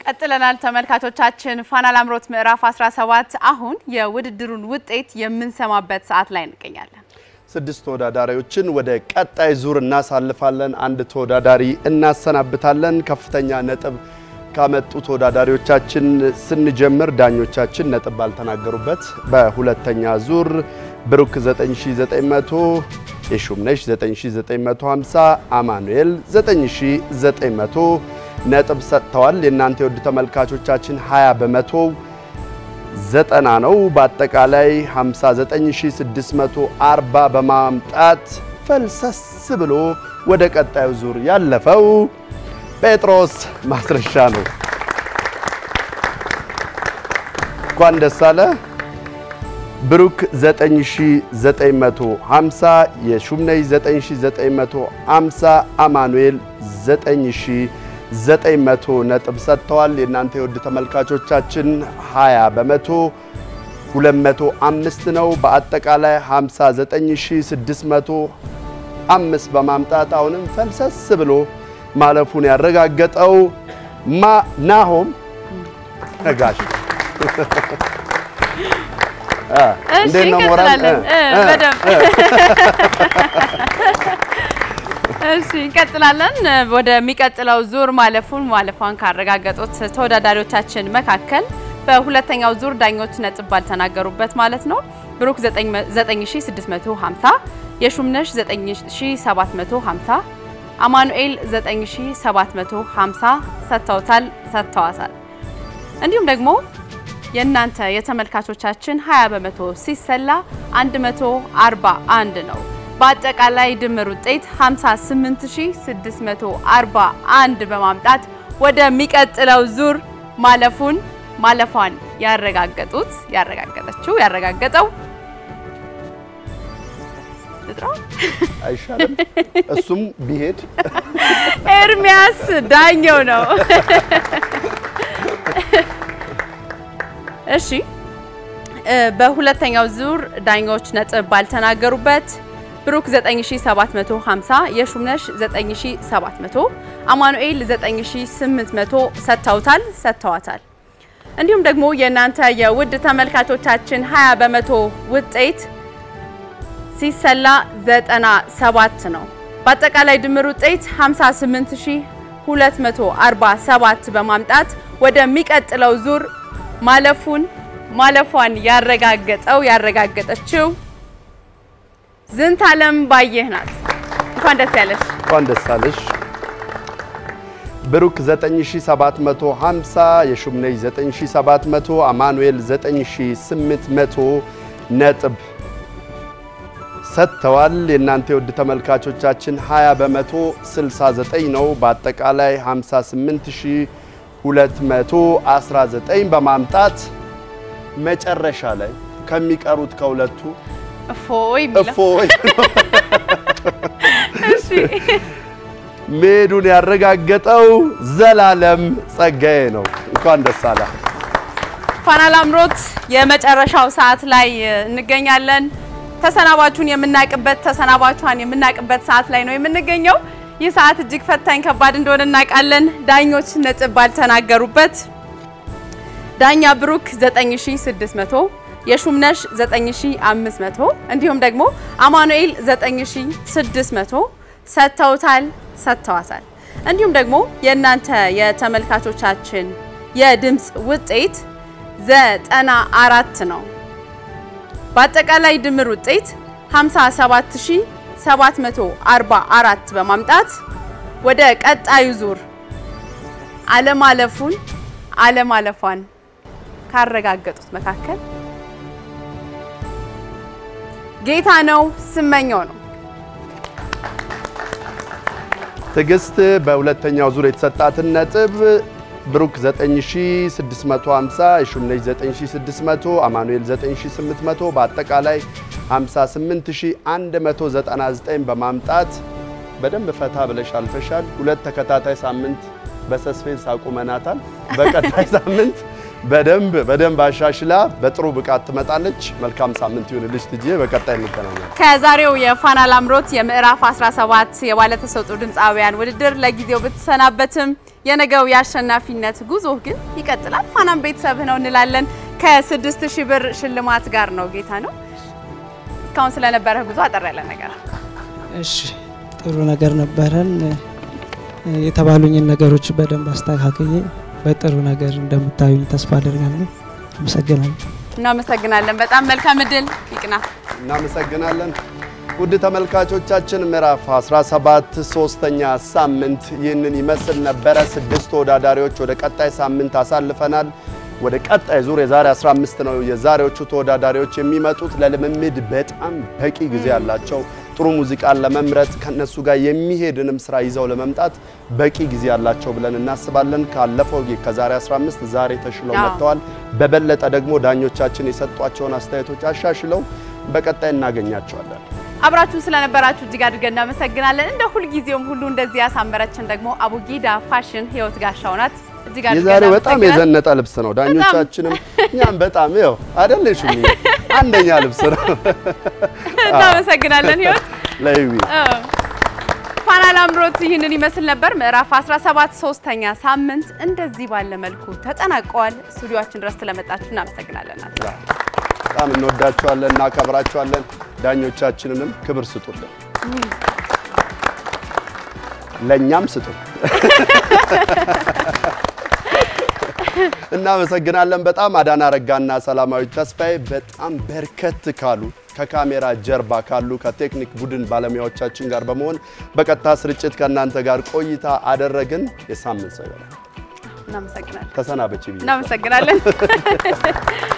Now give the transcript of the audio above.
ቀጥለናል ተመልካቾቻችን። ፋና ላምሮት ምዕራፍ 17 አሁን የውድድሩን ውጤት የምንሰማበት ሰዓት ላይ እንገኛለን። ስድስት ተወዳዳሪዎችን ወደ ቀጣይ ዙር እናሳልፋለን። አንድ ተወዳዳሪ እናሰናብታለን። ከፍተኛ ነጥብ ካመጡ ተወዳዳሪዎቻችን ስንጀምር ዳኞቻችን ነጥብ ባልተናገሩበት በሁለተኛ ዙር ብሩክ 9900፣ የሹምነሽ 9950፣ አማኑኤል 9900 ነጥብ ሰጥተዋል። የእናንተ የውድ ተመልካቾቻችን 20 በመቶ ዘጠና ነው። በአጠቃላይ 59640 በማምጣት ፈልሰስ ብሎ ወደ ቀጣዩ ዙር ያለፈው ጴጥሮስ ማስረሻ ነው። እንኳን ደስ አለ። ብሩክ 9950፣ የሹምነይ 9950፣ አማኑኤል 9900 ነጥብ ሰጥተዋል። የእናንተ የውድ ተመልካቾቻችን 20 በመቶ 205 ነው። በአጠቃላይ 59605 በማምጣት አሁንም ፈልሰስ ብሎ ማለፉን ያረጋገጠው ማ ናሆም ነጋሽ እንዴት ነው ሞራል? በደምብ እሺ እንቀጥላለን። ወደሚቀጥለው ዙር ማለፉን ማለፏን ካረጋገጡት ተወዳዳሪዎቻችን መካከል በሁለተኛው ዙር ዳኞች ነጥብ ባልተናገሩበት ማለት ነው ብሩክ 9650፣ የሹምነሽ 9750፣ አማኑኤል 9750 ሰጥተውታል ሰጥተዋታል። እንዲሁም ደግሞ የእናንተ የተመልካቾቻችን 20 በመቶ ሲሰላ 141 ነው። በአጠቃላይ ድምር ውጤት 58641 በማምጣት ወደሚቀጥለው ዙር ማለፉን ማለፏን ያረጋገጡት ያረጋገጠችው ያረጋገጠው አይሻልም? እሱም ቢሄድ ኤርሚያስ ዳኘው ነው። እሺ በሁለተኛው ዙር ዳኞች ነጥብ ባልተናገሩበት ብሩክ 9750 የሹምነሽ 9700 አማኑኤል 9800 ሰጥተውታል ሰጥተዋታል። እንዲሁም ደግሞ የእናንተ የውድ ተመልካቾቻችን 20 በመቶ ውጤት ሲሰላ 97 ነው። በአጠቃላይ ድምር ውጤት 58247 በማምጣት ወደሚቀጥለው ዙር ማለፉን ማለፏን ያረጋገጠው ያረጋገጠችው ዝንታለም ባየህ ናት። እንኳን ደስ ያለሽ። እንኳን ደስ አለሽ። ብሩክ 9750፣ የሹምነይ 9700፣ አማኑኤል 9800 ነጥብ ሰጥተዋል። የእናንተ የውድ ተመልካቾቻችን 20 በመቶ 69 ነው። በአጠቃላይ 58219 በማምጣት መጨረሻ ላይ ከሚቀሩት ከሁለቱ እፎይ የሚለው እፎይ እሺ መሄዱን ያረጋገጠው ዘላለም ጸጋዬ ነው። እንኳን ደስ አለ። ፋና ላምሮት የመጨረሻው ሰዓት ላይ እንገኛለን። ተሰናባቹን የምናቅበት ተሰናባቿን የምናቅበት ሰዓት ላይ ነው የምንገኘው። ይህ ሰዓት እጅግ ፈታኝ ከባድ እንደሆነ እናውቃለን። ዳኞች ነጥብ ባልተናገሩበት ዳኛ ብሩክ 9600 የሹምነሽ 9500 እንዲሁም ደግሞ አማኑኤል 9600 ሰጥተውታል ሰጥተዋታል። እንዲሁም ደግሞ የእናንተ የተመልካቾቻችን የድምፅ ውጤት ዘጠና አራት ነው። በአጠቃላይ ድምር ውጤት 57744 በማምጣት ወደ ቀጣዩ ዙር አለማለፉን አለማለፏን ካረጋገጡት መካከል ጌታ ነው ስመኘው ነው። ትዕግስት በሁለተኛው ዙር የተሰጣትን ነጥብ ብሩክ 9650፣ የሹምነሽ 9600፣ አማኑኤል 9800 በአጠቃላይ 58199 በማምጣት በደንብ ፈታ ብለሽ አልፈሻል። ሁለት ተከታታይ ሳምንት በሰስፔንስ አቁመናታል። በቀጣይ ሳምንት በደንብ በደንብ አሻሽላ በጥሩ ብቃት ትመጣለች። መልካም ሳምንት ይሁንልሽ ትጂዬ። በቀጣይ እንገናኛለን። ከዛሬው የፋና ላምሮት የምዕራፍ 17 የባለተሰጥኦ ድምፃውያን ውድድር ለጊዜው ብትሰናበትም የነገው የአሸናፊነት ጉዞ ግን ይቀጥላል። ፋናም ቤተሰብህ ነው እንላለን። ከስድስት ሺህ ብር ሽልማት ጋር ነው ጌታ ነው። እስካሁን ስለነበረህ ጉዞ አጠር ያለ ነገር እሺ ጥሩ ነገር ነበረን። የተባሉኝን ነገሮች በደንብ አስተካክዬ በጥሩ ነገር እንደምታዩኝ ተስፋ አደርጋለሁ። አመሰግናለሁ። እናመሰግናለን። በጣም መልካም እድል ይቅና። እናመሰግናለን። ውድ ተመልካቾቻችን ምዕራፍ 17 ሶስተኛ ሳምንት ይህንን ይመስል ነበረ። ስድስት ተወዳዳሪዎች ወደ ቀጣይ ሳምንት አሳልፈናል። ወደ ቀጣይ ዙር የዛሬ 15 ነው የዛሬዎቹ ተወዳዳሪዎች የሚመጡት። ለልምምድ በጣም በቂ ጊዜ ያላቸው ጥሩ ሙዚቃን ለመምረጥ ከነሱ ጋር የሚሄድንም ስራ ይዘው ለመምጣት በቂ ጊዜ ያላቸው ብለን እናስባለን። ካለፈው ከዛሬ 15 ዛሬ ተሽለው አዎ። መጥተዋል። በበለጠ ደግሞ ዳኞቻችን የሰጧቸውን አስተያየቶች አሻሽለው በቀጣይ እናገኛቸዋለን። አብራችሁን ስለነበራችሁ እጅግ አድርገን እናመሰግናለን። እንደ ሁልጊዜውም ሁሉ እንደዚህ ያሳመረችን ደግሞ አቡጊዳ ፋሽን ህይወት ጋሻው ናት። እጅግ አድርገን የዛሬው በጣም እናመሰግናለን። የዘነጠ ልብስ ነው። ዳኞቻችንም እኛም በጣም ይኸው አይደለሽም አንደኛ ልብስ ነው። እናመሰግናለን ህይወት ለይዊ ፋና ላምሮት ይህንን ይመስል ነበር። ምዕራፍ 17 ሶስተኛ ሳምንት እንደዚህ ባለ መልኩ ተጠናቀዋል። ስቱዲዮአችን ድረስ ስለመጣችሁ እናመሰግናለን። በጣም እንወዳቸዋለን፣ እናከብራቸዋለን። ዳኞቻችንንም ክብር ስጡልን፣ ለእኛም ስጡ። እናመሰግናለን በጣም አዳና ረጋና ሰላማዊት ተስፋዬ በጣም በርከት ካሉ ከካሜራ ጀርባ ካሉ ከቴክኒክ ቡድን ባለሙያዎቻችን ጋር በመሆን በቀጥታ ስርጭት ከእናንተ ጋር ቆይታ አደረግን። የሳምንት ሰው ይበላል። እናመሰግናለን። ተሰናበች ብዬ እናመሰግናለን።